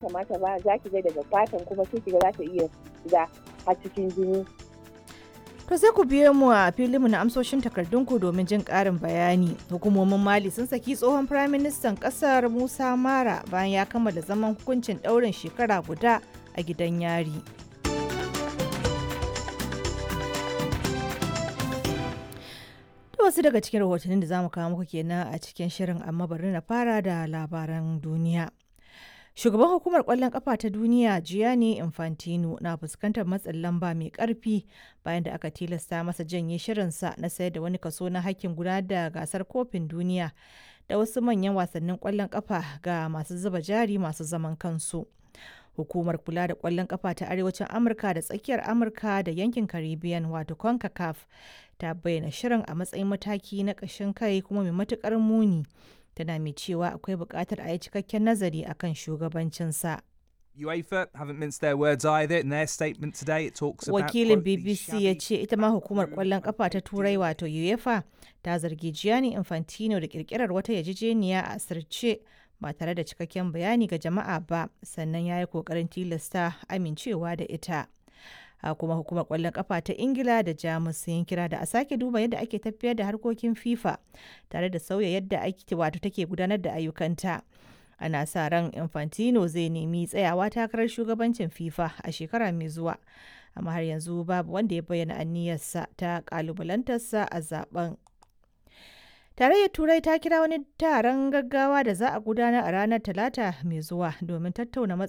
kamata ba za ki ga daga fatan kuma sai ki ga za ta iya shiga har cikin jini To sai ku biyo mu a filinmu na amsoshin takardunku domin jin ƙarin bayani. Hukumomin Mali sun saki tsohon Firaministan ƙasar Musa Mara bayan ya kammala zaman hukuncin ɗaurin shekara guda a gidan yari. Da wasu daga cikin rahotannin da za mu kawo muku kenan a cikin shirin amma bari na fara da labaran duniya. Shugaban hukumar kwallon kafa ta duniya Gianni Infantino na fuskantar matsin lamba mai karfi bayan da aka tilasta masa janye shirinsa na sayar da wani kaso na hakkin gudanar da gasar kofin duniya da wasu manyan wasannin kwallon kafa ga masu zuba jari masu zaman kansu. Hukumar kula da kwallon kafa ta Arewacin Amurka da tsakiyar Amurka da yankin Caribbean wato CONCACAF ta bayyana shirin a matsayin mataki na ƙashin kai kuma mai matukar muni. tana mai cewa akwai buƙatar a yi cikakken nazari akan shugabancinsa. UEFA haven't minced their words either. In their statement today, it talks about Wakilin quote, the BBC ya shabby ce ita ma hukumar ƙwallon ƙafa ta Turai wato UEFA ta zargi Gianni Infantino da ƙirƙirar wata yarjejeniya a asirce ba tare da cikakken bayani ga jama'a ba sannan ya yi ƙoƙarin tilasta amincewa da ita. a kuma hukumar kwallon kafa ta ingila da jamus sun kira da a sake duba yadda ake tafiyar da harkokin fifa tare da sauya yadda ake wato take gudanar da ayyukanta ana sa ran infantino zai nemi tsayawa takarar shugabancin fifa a shekara mai zuwa amma har yanzu babu wanda ya bayyana aniyarsa ta kalubalantarsa a zaben Tarayyar Turai ta kira wani taron gaggawa da za a gudanar a ranar Talata mai zuwa domin tattauna